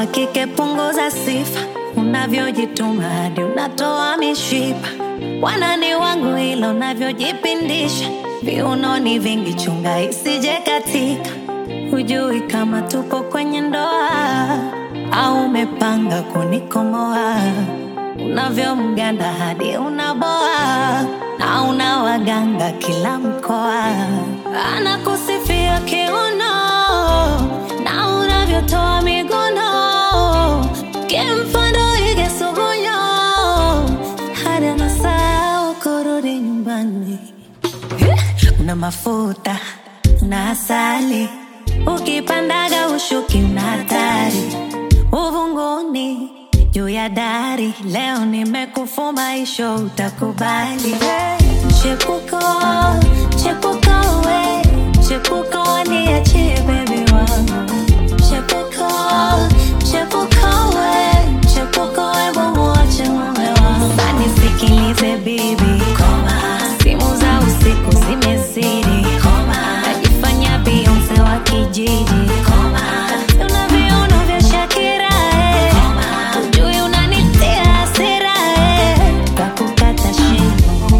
wa kike punguza sifa, unavyojituma hadi unatoa mishipa. Wanani wangu ila unavyojipindisha, viunoni vingi, chunga isije katika. Hujui kama tupo kwenye ndoa au umepanga kunikomoa, unavyomganda hadi unaboa na una waganga kila mkoa, anakusifia kiuno na unavyotoa miguno, kimfano ige sugunyo hadi anasahau kurudi nyumbani. Una mafuta na asali, ukipandaga ushuki una hatari, uvunguni juu ya dari. Leo nimekufuma isho, utakubali chepuko chepuko we chepuko niachie bebi wangu chepuko chepuko we chepuko we mumuache mume wangu sanisikilize bibi koma simu za usiku zimezidi koma najifanya bionse wa kijiji koma una viuno vya shakira eh. ujui unanitia hasira eh. kakukata shingo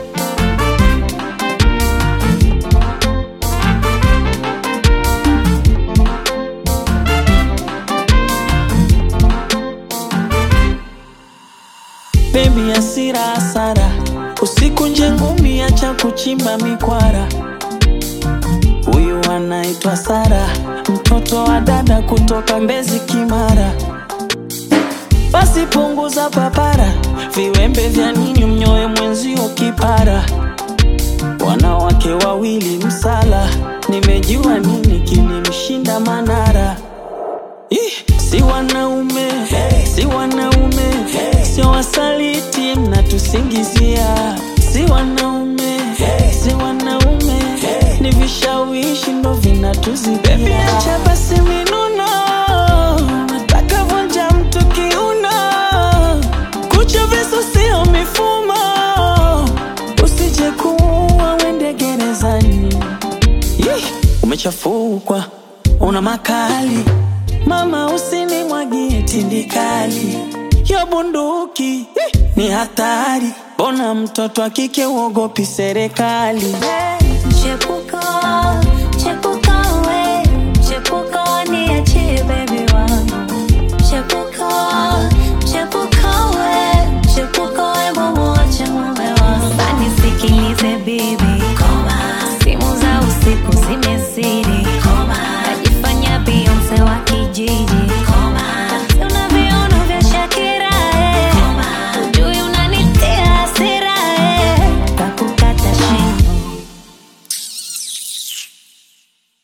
Baby hasira hasara, usiku nje ngumi, acha kuchimba mikwara. Huyu anaitwa Sara, mtoto wa dada kutoka Mbezi Kimara. Basi punguza papara, viwembe vya nini mnyoe mwenzio kipara. Wanawake wawili msala, nimejua nini kilimshinda Manara. Ih, si wanaume si wanaume sio wasaliti mnatusingizia si wanaume si wanaume ni vishawishi ndo vinatuzidia acha basi minuno nataka vunja mtu kiuno kucha visu sio mifumo usije kuua wende gerezani Yeh, umechafukwa una makali mama usinimwagie tindikali yo bunduki eh, ni hatari bona mtoto akike uogopi serikali Chepuko, chepuko we, chepuko niachie baby wangu. Chepuko, chepuko we, chepuko we mumuache mume wangu. Sanisikilize bibi, koma, simu za usiku zime